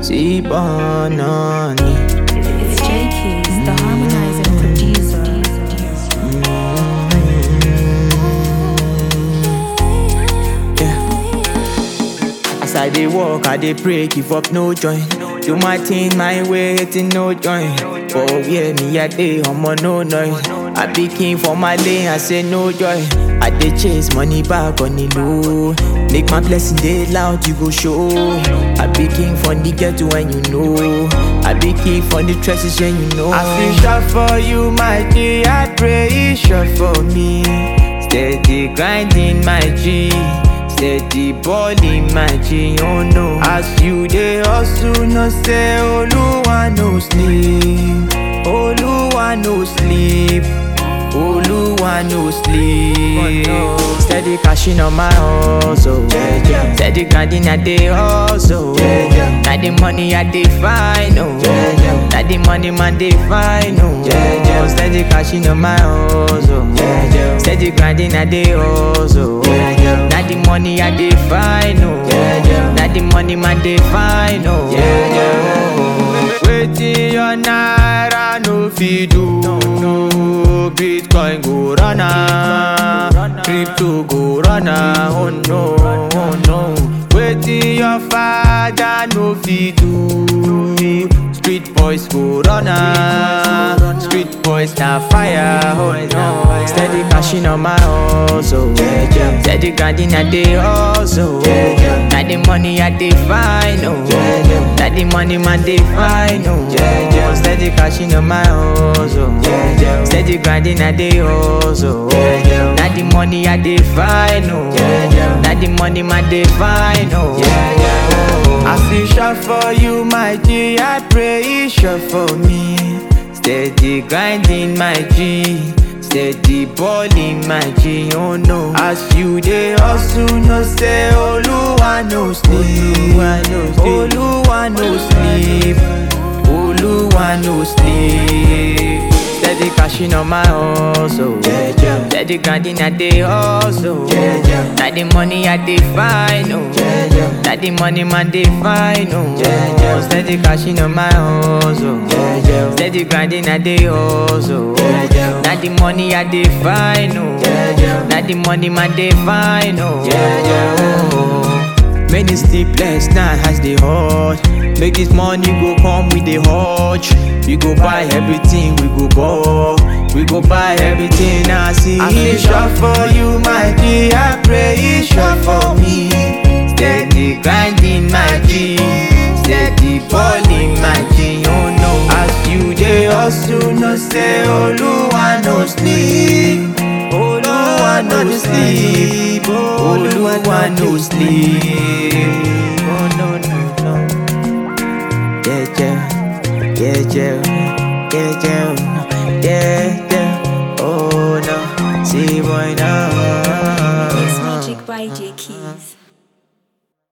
See banani. It's J Keys, the harmonizing producer. Yeah. As I dey walk, I dey pray, give up no join. Do my thing my way, hating no join. For where me I dey, omo no noise. I be king for my lane, I say no joy. I dey chase money back on the low. Make my blessing dey loud, you go show. I be king for the ghetto when you know. I be king for the trenches when you know. I feel shot for you, my G. I pray you shot for me. Steady grinding, my G. Steady balling, my G. Oh no. As you dey hustle, no say Oluwa no sleep. Oluwa no sleep. Oluwa no sleep. Steady cashing on my hustle. Steady grinding I dey hustle. Na the money I dey find. Oh. Na the money man dey find. Oh. Steady cashing on my hustle. Steady grinding I dey hustle. Na the money I dey find. Oh. Na the money man dey find. Oh. Wetin your naira no fit do. Bitcoin go run am, crypto go run am, oh no, oh no. Wetin your father no fit do. Street boys go run am, street boys na fire, oh no. Steady cashing on my hustle, steady grinding I dey hustle. Na the money I dey find, oh. Na the money man dey find, oh. Steady cashing on my hustle, steady grinding I dey hustle. Na the money I dey find, oh. Na the money man dey find, oh. I see shot for you, my G. I pray you shot for me. Steady grinding, my G. Steady balling, my G. Oh no. As you dey hustle, no say Oluwa no sleep. Oluwa no sleep. Oluwa no sleep. Steady cashing on my hustle. Steady grinding I dey hustle. Na the money I dey find. Oh. Na the money man dey find. Oh. Steady cashing on my hustle. Steady grinding I dey hustle. Na the money I dey find. Oh. Na the money man dey find. Oh. Many sleepless nights as they hot. Make this money go come with the hutch. We go buy everything, we go ball. We go buy everything I see. I feel shot for you, my G. I pray you shot for me. Steady grinding, my G. Steady balling, my G. Oh no. As you dey hustle, no say Oluwa no sleep. Oluwa no sleep. Oluwa no sleep. Oh no no no. Yeah yeah yeah yeah yeah yeah yeah yeah. Oh no, see boy now.